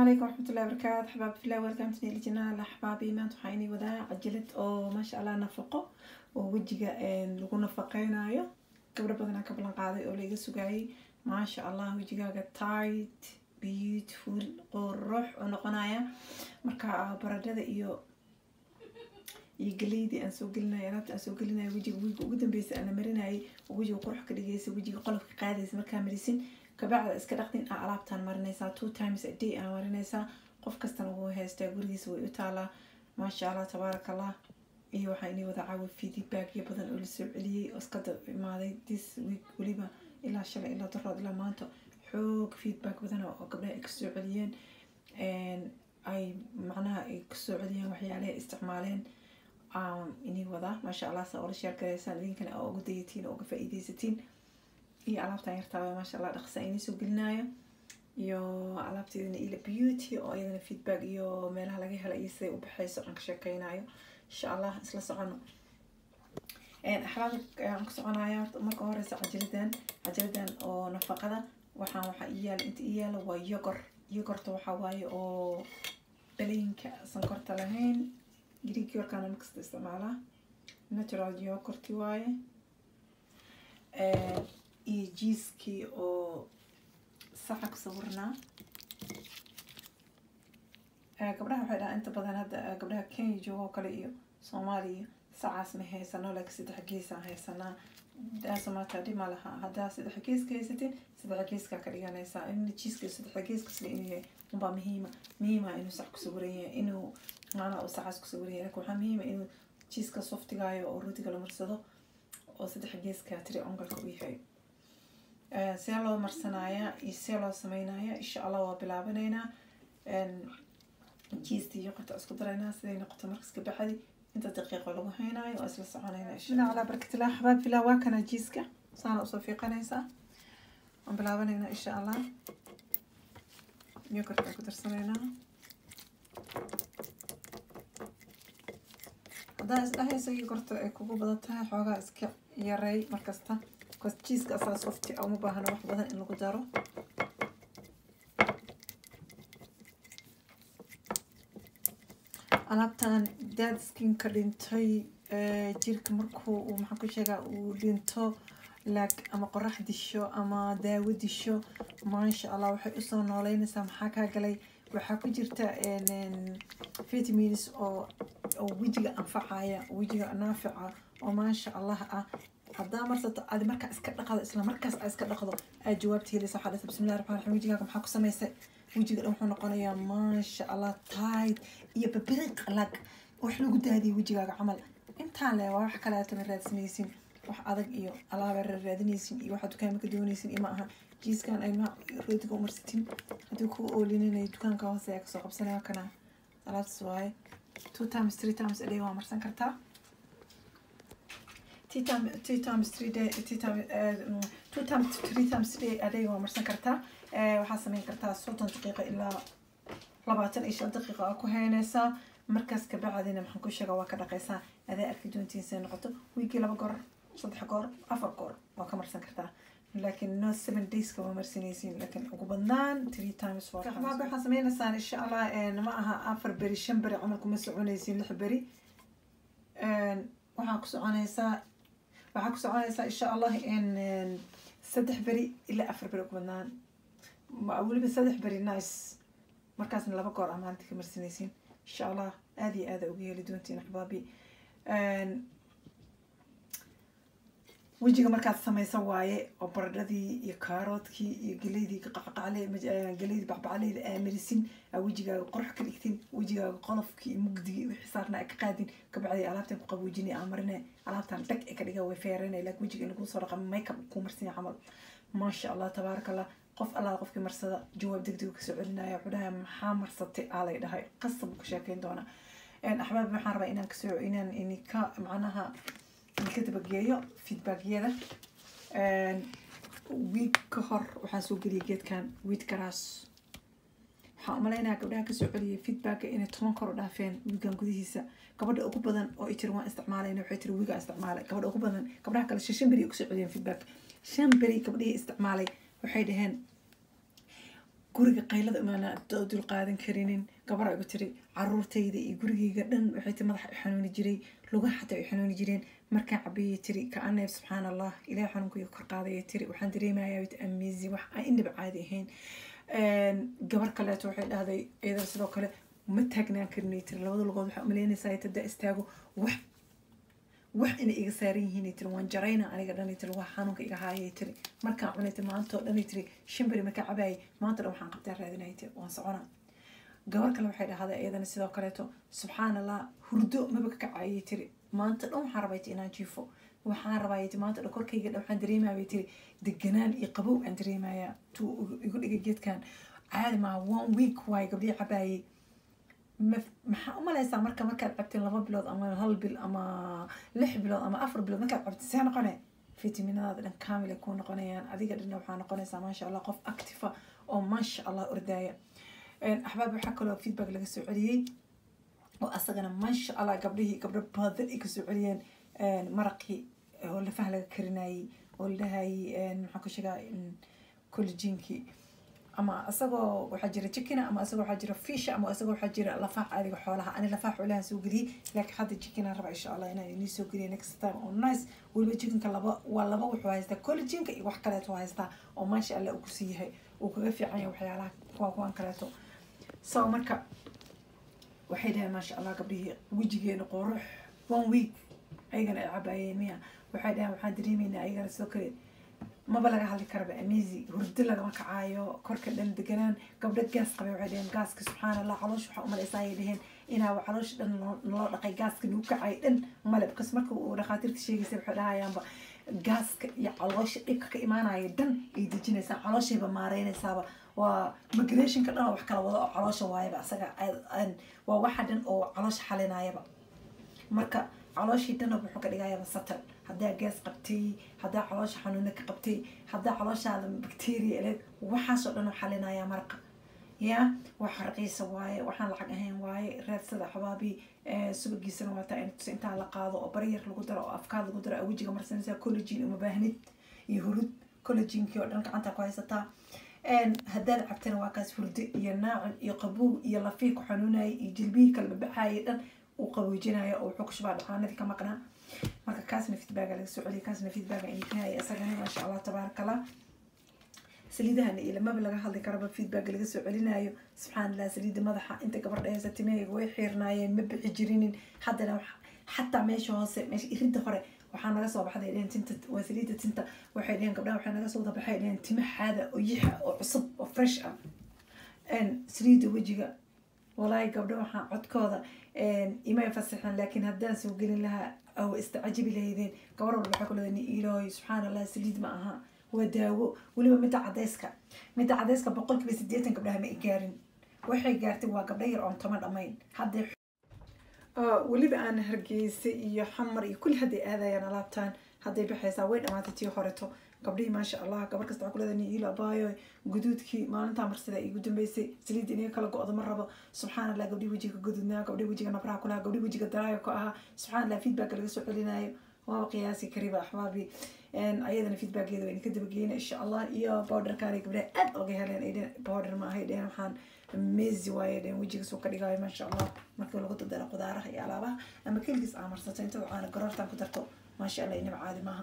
عليكم ورحمة الله وبركاته حباب في الله ويلكم تني الجنال أحبابي ما تحيني وذا عجلت أو ما شاء الله نفقه ووجهه إن لغو نفقينايو قبل بدنا قبل قاضي أو ليغا سوغاي ما شاء الله وجهه تايت بيوتفول قروح ونقنايا marka baradhada iyo iyo galeydii aan soo gelinaya alaabta aan soo gelinaya wejiga wiiga ugu dambeysa aan la marinayay oo wejiga qurux ka dhigaysa wejiga qolofka qaadaysa markaa marisin kabacda iska dhaqdin aa alaabtaan marinaysaa two times a day aa marinaysaa qof kastana wuu haystaa gurigiisa way u taalaa maasha allah tabaaraka allah iyo waxaa inii wada caawa feedbackyo badan oo lasoo celiyey oo iska dab imaaday this week weliba ilaa shalay ilaa daraad ilaa maanta xoog feedback badan oo gabdhaha ay kasoo celiyeen ay macnaha ay kasoo celiyeen waxyaalaha ay isticmaaleen inii wadaa maasha allah saa ola sheer garaysaan idinkana aa uga dayatiin oo uga faa-iideysatiin iyo alaabtan yartaaba maasha allah dhaqsa inii soo gelinayo iyo alaabteedana ila beauty oo iyadana feedback iyo meelaha laga hela iyo siday u baxayso aan ka sheekeynayo insha allah isla socono axbaabta aan ka soconaya horta marka horeysa cajaladan cajaladan oo nafaqada waxaan waxaa ii yaala inta ii yaala waa yogor yogorta waxaa waaye oo baleyinka sankorta lahayn greek yorkana markasta isticmaalaa natural yogurti waaye iyo jiiskii oo saxa ku sawirnaa gabdhaha waxay dhahaa inta badan hadda gabdhaha kenya joogo oo kale iyo soomaaliya sacaas ma haysano laakiin saddex geesaan haysanaa daasamaata dhima laha haddaa saddex geeska haysatin saddex geeskaa ka dhiganaysaa in jiiska saddex geeska sida inuu yahay unbaa muhiima muhiima inuu sax ku sawiran yahay inuu maanaa uu saxaas ku sawiran yahay laakiin waxaa muhiima inuu jiiska softigaayo oo rootiga la marsado oo saddex geeska tiri ongalka u yahay see loo marsanaya iyo see loo sameynaya insha allah waa bilaabanaynaa jiista iyo qorta isku daraynaa siday noqoto markas ka baxdi inta daqiiqo lagu haynayo waa isla soconayna insha allah barkatillah xabaab filaa waa kana jiiska saana usoo fiiqanaysaa waan bilaabanaynaa insha allah yokorta ku darsanaynaa haddaa isdhahaysa yokorta ay kugu badan tahay xoogaa iska yareey markasta bcause jiiska asaa softi uma baahna wax badan in lagu daro alaabtan dad skinka dhintay jirka markuu uu maxaan ku sheegaa uu dhinto laag ama qorax disho ama daawo disho maasha allah waxay usoo nooleynaysaa maxaa kaa galay waxaa ku jirta vitamins oo oo wejiga anfacaya wejiga naafica oo maasha allah ah haddaa marsato adi markaa iska dhaqdo isla markaas aa iska dhaqdo aad jawaabta helaysa waxaa dhata bismillahi raxmaan raxiim wejigaaga maxaa ku samaysay wejiga dhan wuxuu noqonayaa maasha allah tight iyo babiriq lag wax lagu daadiyay wejigaaga camal intaan le waa wax kale aatama raadsanaysin wax adag iyo alaaba raadinaysin iyo waxaa dukaama ka doonaysin iyo ma aha jiiskan ay ma rootiga u marsatin haddii ku oolininayo dukaanka hoose ayaa kasoo qabsanaya kana alaabtaas waaye two times three times a day waa marsan kartaa two times two times three day two times two times three times day a day waa marsan kartaa waxaa sameyn kartaa soddon daqiiqa ilaa labaatan iyo shan daqiiqa aa ku haynaysaa markaas kabacdina maxaan ku sheegaa waa ka dhaqaysaa adaa arki doontiin say noqoto wiigii laba goor saddex goor afar goor waa ka marsan kartaa laakiin no seven dayska waa marsanaysiin laakiin ugu badnaan three times waxaad waxaa sameynaysaan insha allah ma aha afar beri shan beri camal kuma soconaysiin lix beri waxaa ku soconaysaa waxaa ku soconaysaa insha allah saddex beri ilaa afar beri ugu badnaan weliba saddex beri nice markaasna laba goor aa maalinta ka marsanaysiin insha allah aada iyo aada uga heli doontiin axbaabi wejiga markaad samaysa waaye oo baradhadii iyo kaaroodkii iyo geleydii qaqaqacle geleydii bacbacleyda aa marisin aa wejigaaga qorx ka dhigtin wejigaaga qolofkii iyo mugdigii wixii saarna aa ka qaadin kabacdi alaabtan ku qaboojinay aa marine alaabtan dhag ee ka dhiga way feeranay laakiin wejiga in laguu soo dhaqa makeup kuu marsan camal maasha allah tabaaraka allah qof allaala qofkii marsada jawaab degdeg kasoo celinaya wuxuu dhahay maxaa marsatay aa lay dhahay qasab ka sheekeyn doonaa axbaab waxaan rabaa inaan kasoo inaan inika macnaha ka dabageeyo feedbackyada wiig ka hor waxaan soo geliyay geedkan wiid garaas waxaan umaleynaya gabdhaha kasoo celiyay feedbacka inay toban kor u dhaafeen wiigan gudihiisa gabadha ugu badan oo ay tiri waan isticmaalayna waxay tiri wiigaa isticmaalay gabadha ugu badan gabdhaha kale shan beri ay kusoo celiyeen feedback shan beri gabdhihii isticmaalay waxay dhaheen guriga qaylada imaana dul qaadan karinin gabar igu tiri caruurtayda iyo gurigayga dhan waxay ti madaxa i xanuuni jiray lugaha xataa ay xanuuni jireen markaan cabiyay tiri ka-aneeb subxaan allah ilaah xanuunkayga kor qaadaya tiri waxaan dareemayaa wit amizi wax aan inaba caadi ahayn gabar kaleeto waxay dhahday iyadana sidoo kale ma taagnaan karinay tiri labada lugood waxaa umaleynaysaa tada istaago wax wax inay iga saaran yihiin tiri waan jarayna aniga dhan tiri waa xanuunka iga haayay tiri markaan cunay tiri maantoo dhan tiri shimbari markaa cabaayay maanta dhan waxaan qabtaa raadinay tiri waan socona gabar kale waxay dhahday iyadana sidoo kaleeto subxaan allah hurdo maba ka kacayay tiri maanta dhan waxaan rabay inaan jiifo waxaan rabaa ti maanta dhan korkayga dhan waxaan dareemaya tiri deganaan iyo qabow aan dareemaya tuu igu dhigay geedkan caadi maa one week waaye gabdhii cabaayay maxaa umaleysaa marka markaad cabtin laba bilood ama hal bil ama lix bilood ama afar bilood markaad cabtin see noqone fitaminadaada dhan kamil ay kuu noqonayaan adiga dhanna waxaa noqonaysaa maasha allah qof actifa oo maasha allah ordaaya axbaab waxaa kaloo feedback laga soo celiyey oo asagana maasha allah gabdhihii gabdho badan ay kasoo celiyeen maraqii oo lafaha laga karinayay oo la dhahayay maxaa ku sheegaa collagenkii ama isagoo waxaa jira chickena ama isagoo waxaa jira fish ama isagoo waxaa jira lafaha caadiga xoolaha ani lafaha xoolaha soo geliyey laakiin hadda chickena raba insha allah inaan inii soo geliyo next time oo nice weliba chickenka laba waa laba wuxuu haystaa collagenka iyo wax kaleeto haystaa oo maasha allah uu kusii yahay uu kaga fiican yahay waxyaalaha kuwa kuwan kaleeto so marka waxay dhaheen maasha allah gabdhihii wejigeena qurux one week ayagana ay cabaayeen miya waxay dhaheen waxaan dareemeynaa ayagana sidoo kale maba laga hadli karaba amizi hurdo lagama kacaayo korka dhan deganaan gabdho gaas qabay waxay dhaheen gaaska subxaan allah caloosh waxaa umaleysaa ayay dhaheen inaa caloosh dhan naloo dhaqay gaaska nagu kacay dhan male bkas marka uu dhakhaatiirta sheegaysa waxay dhahayaanba gaaska iyo caloosha dhibka ka imaanaya dhan ay dejinaysaa calooshayba maareynaysaaba waa migrationka dhan oo wax kala wado oo caloosha waayaba asaga waa waxa dhan oo caloosha xalinayaba marka calooshii dhanna wuxuu ka dhigayaba satal haddaa gaas qabtay haddaa caloosha xanuuna ka qabtay haddaa calooshaada bacteria eleed waxaasoo dhan oo xalinaya maraqa ya wax raqiisa waaye waxaan lacag ahayn waaye raadsada xabaabi subagiisana waataa intaa la qaado oo baryar lagu daro oo afkaad lagu daro wejiga marsanaysa collagin uma baahnid iyo hurud collaginkii oo dhan gacanta ku haysataa haddaad cabtana waa kaas hurdo iyo naacin iyo qabow iyo lafii ku xanuunaya iyo jilbihii kala babaxaaya dhan uu qaboojinayo oo wuxuu ku shubaa dhacaanadii ka maqnaa marka kaasna feedbacga laga soo celiya kaasna feedbacga inay ka haya isagana maasha allah tabaaraka allah saliidahana iyo lamaba laga hadli karaba feedbacga laga soo celinayo subxaan allah saliida madaxa inta gabardha haysa timahayga way xiirnaayeen ma bixi jirinin haddana xataa meesha hoose meesha irinta hore waxaa naga soo baxday dhehen tinta waa saliida tinta waxay dheheen gabdhaha waxay naga soo wada baxay dheheen timaxaada oo yixa oo cusub oo fresh ah saliida wejiga walaahi gabdho waxaa codkooda imay fasaxan laakiin haddaan soo gelin lahaa aw istacajibi lahaydeen gabar walba waxay ku leedahay ilaahoy subxaan allah saliid ma aha waa daawo weliba midda cadayska midda cadayska boqolkiiba siddeetan gabdhaha ma i gaarin waxay gaartay waa gabdho yar oon toma dhammayn hadday weliba aan hargeysa iyo xamar iyo kulli hadday aadayaan alaabtaan hadday baxaysaa way dhamaatay tii horeto gabdhihii maasha allah gabar kasta waxaa ku leedahay niilo abaayo guduudkii maalintaa marsida igu dambeysay saliid inaga kala go-do ma rabo subxaan allah gabdhii wejiga gududnaa gabdhii wejiga nabraha kulaha gabdhii wejiga daraayo ku ahaa subxaan allah feedback laga soo celinayo waaba qiyaasi kariba axbaabi ayadana feedbackeeda wayna ka dabageyna insha allah iyo bowderkaanay gabdhaha aad oga heleen ay dheen bowder ma ahay dheen waxaan mezi waaye dheen wejiga soo ka dhigayo maasha allah markii lagu dadaro qudaaraha iyo alaabaha ama keligiis aa marsato inta waxaana garoortan ku darto maasha allah inaba caadi maaha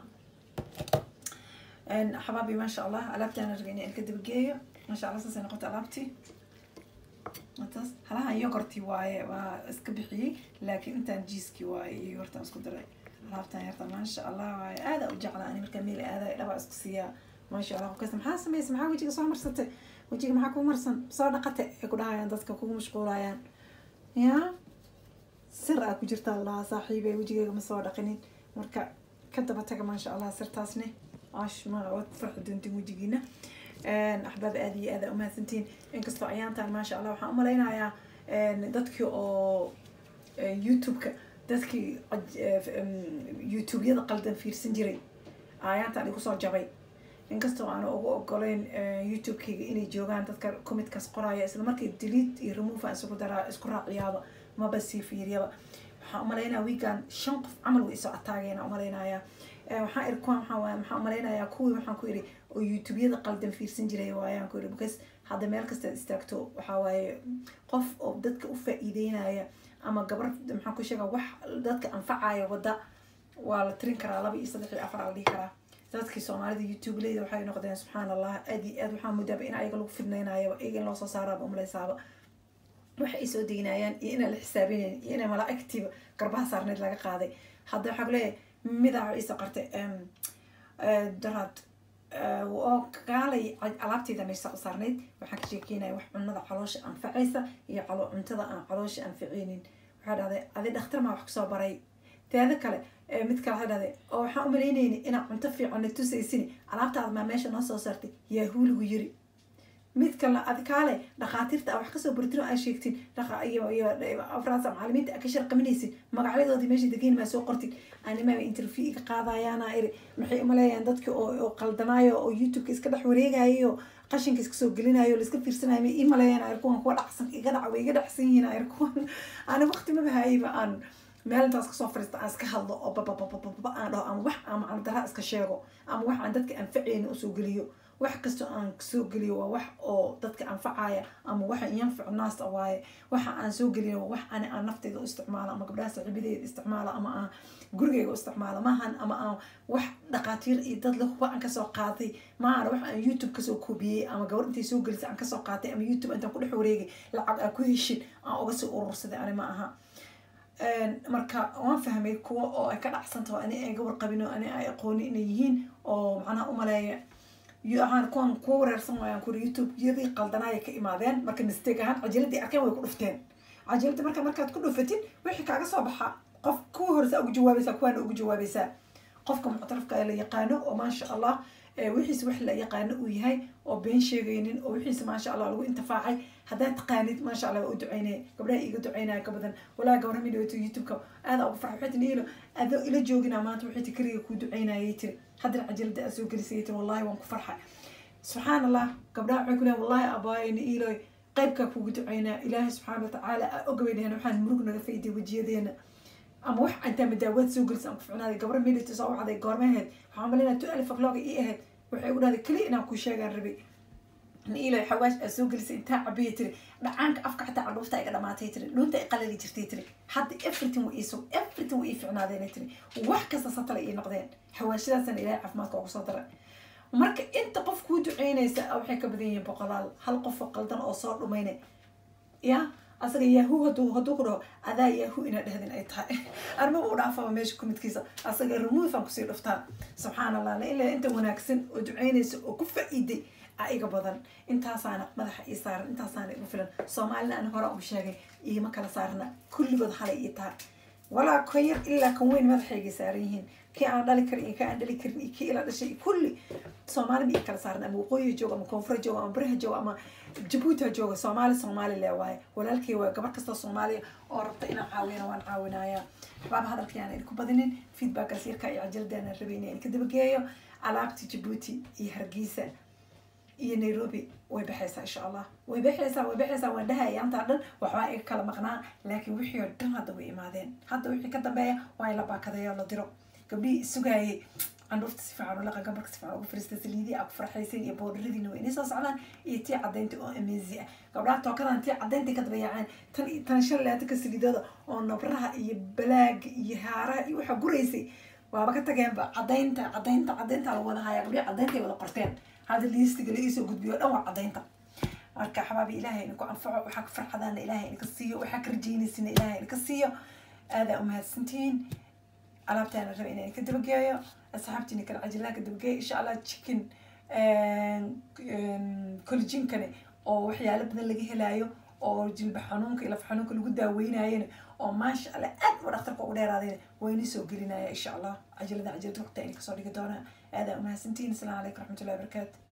xabaabi maasha allah alaabtaana raga inaan ka dabageeyo maasha allah saasay noqota alaabtii taas halahan yogorti waaye waa iska bixiyey laakiin intaan jiiskii waaye iyo yogortaan isku daray alaabtan yarta maasha allah waaye aada u jeclaa ani markaa meel aadayo dhabaa isku siiyaa maasha allah kasta maxaa sameysay maxaa wejiga soo marsatay wejiga maxaa kuu marsan soo dhaqate ay ku dhahayaan dadka kugu mashquulayaan ya sir aa ku jirtaa lahaa saaxiibe wejigeyga ma soo dhaqinin marka ka daba taga maasha allah sirtaasne ash ma waad farxi doontiin wejigiina axbaab aada iyo aada umahadsantiin inkastoo ayaantaan maasha allah waxaan umalaynayaa dadkii oo youtube-ka dadkii youtube-yada qaldan fiirsan jiray ayaantaan igu soo jabay inkastoo aan ugu ogoleyn youtube-kayga inay joogaan dadka commitkaas qoraya isla markii delete iyo remove aan isugu daraa isku raaciyaaba maba sii fiiriyaba waxaan umalaynaya wiigan shan qof camal way isoo ataageena umalaynayaa waxaan ir kuwan waxaa waaye waxaan umalaynayaa kuwii waxaan ku iri oo youtube-yada qaldan fiirsan jiray waayaan ku iri because hadda meel kasta istaagto waxaa waaye qof oo dadka u faa-iideynaya ama gabar maxaan ku sheega wax dadka anfacaya wadda waa la tirin karaa laba iyo saddex iyo afar la dhihi karaa dadkii soomaalida youtube leyda waxay noqdeen subxaan allah aad iyo aad waxaa muddaaba in ayaga lagu fidnaynayo iyaga in loo soo saaraaba umaleysaaba waxa ay soo deynayaan iyo inaan la xisaabinayn iyo inay malaa-igtiiba garbaha saarneyd laga qaaday hadda waxaa kuleeyahay midaa ciise qartay daraad oo gaalay alaabteyda meesha u saarneyd waxaan ka sheekeynaya wax cunada caloosha anfacaysa iyo calo cuntada aan caloosha anficeynin waxaa dhahday adi dhakhtar maa wax kusoo baray teeda kale mid kale waxaa dhahday oo waxaan umalaynayni inaad cunto fiican na tusaysin alaabtaada maa meesha noo soo saartay yaa huuligu yiri mid kale adkaale dhakhaatiirta a wax kasoo bartin oo aa sheegtin afraasa macalimiinta a ka sharqaminaysin magacyadoodii meesha degeyn maa soo qortin animaa interview iga qaadayaana iri maxay umaleeyaan dadki oo qaldanaayo oo youtubeka iska dhex wareegayo qashinka iska soo gelinayo laiska fiirsanayo ma ii maleeyaan ayr kuwan kuwa dhacsan iga dhac way iga dhacsan yihiin ayr kuwan ani waqti mabahayba aan meel intaas kasoo fariista aan iska hadlo oo bababababa aan dhaho ama wax aan macaldaraa iska sheego ama wax aan dadka anfaceyna usoo geliyo wax kastoo aan soo geliyo waa wax oo dadka anfacaya ama waxa yanfacu naasta waaye waxa aan soo geliyo waa wax ani aan nafteyda u isticmaalo ama gabdhaha saaxiibadeeda isticmaalo ama aan gurigeyga u isticmaalo maahan ama aan wax dhaqaatiir iyo dad le huba aan kasoo qaatay maahan wax aan youtube kasoo koobiyey ama gabar intay soo gelisay aan kasoo qaatay ama youtube intaan ku dhex wareegay lacag aan ku heshin aan uga soo urursaday ani ma aha marka waan fahmay kuwa oo ay ka dhacsantaho ani ay gawar qabin oo ani ay aqooni inay yihiin oo macnaha umaleeya ahaan kuwan kuwa wareersan waayaan kuri youtube yadii qaldanaaya ka imaadeen marka mistake ahaan cajiladii arkeen way ku dhufteen cajiladii marka markaad ku dhufatid wixii kaaga soo baxa qof kuwa horesa ugu jawaabaysaa kuwaana ugu jawaabaysaa qofka muctarafka la yaqaano oo maasha allah wixiisa wax la yaqaano uu yahay oo been sheegaynin oo wixiisa maasha allah lagu intifaacay haddaad taqaanid maasha allah waa u duceynaya gabdhaha iiga duceynaya ka badan walaa gabra midhawto youtubeka aada ugu farxa waxay tiri ilo adoo ila joogina maanta waxay tiri kariga kuu duceynayay tiri haddana cajalada aad soo gelisay tiri wallahi waan ku farxay subxaan allah gabdhaha waxay ku leeyan wallahi abaayana iloy qaybkaa kugu duceynaa ilaahay subxaana watacaala aa ogaweynaheen waxaan murug naga fayday wejiyadeena ama wax intaa madaawaad soo gelisa aan ku ficnaaday gabra midhito soo wacday goormaheed waxaan malinaa tu alif aklooga ii ahayd waxay u dhahday keliya inaan kuu sheegaan rabay ilo xawaash aa soo gelisay intaa cabiya tiri dhacaanka afka xataa candhuufta iga dhamaatay tiri dhuunta ay qalali jirtay tiri hadda everything wa iiso everything wa ii ficnaadeen tiri wax kasta satala ii noqdeen xawaashadaasana ilaahay caafimaadka ugu soo daray marka inta qof kuu duceynaysa waxay ka badan yihiin boqolaal hal qof oo qaldan oo soo dhumayna ya asaga yahu haduu hadduu ku dhaho adaa yahu inaa dhahdin ay tahay armaba u dhaafaba meesha kumidkiisa asaga remove aan kusii dhuftaan subxaan allah la ilaa inta wanaagsan oo duceynaysa oo ku faa-iiday a iga badan intaasaana madaxa ii saaran intaasaana igu filan soomaalina aan hore u sheegay iima kala saarna kulligood halay ii tahay walaa kan yar ilaa kan weyn madaxaygay saaran yihiin kii aan dhali karin iyo kii aan dhali karin iyo kii ila dhashay kulli soomaali ma ii kala saaran ama waqooyiha jooga ama koonfura jooga ama bariha jooga ama jabuuti ha jooga soomaali soomaali le waaye walaalkay waa gabar kasta soomaaliya oo rabta inaan caawiyana waan caawinayaa waxbaaba hadalka yaan idinku badinin feedbackkaas yarka iyo cajaladaana rabay inaan idinka dabageeyo alaabta jabuuti iyo hargeysa iyo nairobi way baxaysaa insha allah way baxaysaa way baxaysaa waan dhahaya antaa dhan waxbaa iga kala maqnaa laakiin wixii oo dhan hadda way imaadeen hadda wixii ka dambeeya waa in la baakadeeyo la diro gabdhihii isugaayay candhuufta si fiican ulaqa gabarka si fiican ugu fariista saliidii aa ku farxaysan iyo boodharadiina waa inay soo socdaan iyo tii cadaynta oo amezi ah gabdhaha tookadan tii cadaynta ka dabayaceen tan tan shan laatanka saliidooda oo nabraha iyo balaaga iyo haaraha iyo waxa guraysay waaba ka tageenba cadaynta cadaynta cadaynta la wada haya gabdhihi cadaynta ay wada qorteen hadda liistiga la iisoo gudbiyo dhan waa cadaynta marka xabaabi ilaahay idinku anfaco waxaa ka farxadaana ilaahay idinka siiyo waxaa ka rajaynaysina ilaahay idinka siiyo aadaa umahadsantihiin alaabtaana raba inaan idinka dabageeyo asxaabtiina kala cajilaha ka dabageeyo insha allah chicken collaginkani oo waxyaalo badan laga helaayo oo jilba xanuunka iyo laf xanuunka lagu daaweynayana oo maasha allah aad u dhakhtarka ugu dheeraadayna waa inii soo gelinaya insha allah cajalada cajalada waqti ayna kasoo dhigi doonaa aadaa umahadsantihiin asalaamu calaykum raxmatullahi wabarakaatu